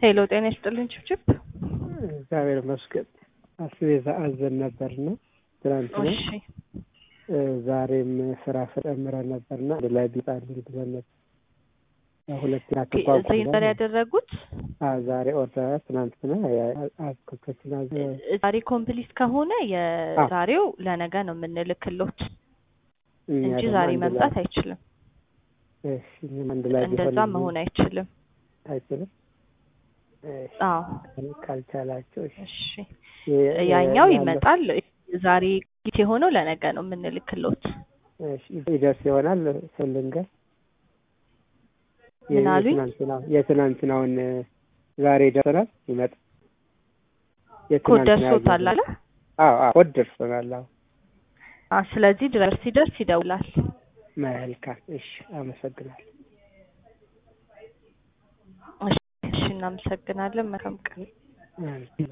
ሄሎ ጤና ይስጥልኝ ችብችብ። እግዚአብሔር ይመስገን። አስቤዛ አዘን ነበርና ትናንትና እሺ ዛሬም ስራ ጨምረን ነበርና አንድ ላይ ቢጣልኝ ብለን ነበር። ሁለት ዛሬ ያደረጉት ዛሬ ኦርደር ትናንትና አስኮከችና ዛሬ ኮምፕሊት ከሆነ የዛሬው ለነገ ነው የምንልክሎት እንጂ ዛሬ መምጣት አይችልም። አንድ ላይ እንደዛ መሆን አይችልም። አይችልም። አዎ ካልቻላቸው እሺ ያኛው ይመጣል። ዛሬ ጊዜ የሆነው ለነገ ነው የምንልክሎት። ይደርስ ይሆናል ስልንገር ምን አሉኝ? የትናንትናውን ዛሬ ይደርሰናል ይመጣ ኮድ ደርሶታል አለ። አዎ አዎ ኮድ ደርሶናል። አዎ ስለዚህ ድረስ ሲደርስ ይደውላል። መልካም እሺ፣ አመሰግናለሁ። እሺ፣ እናመሰግናለን። መልካም ቀን።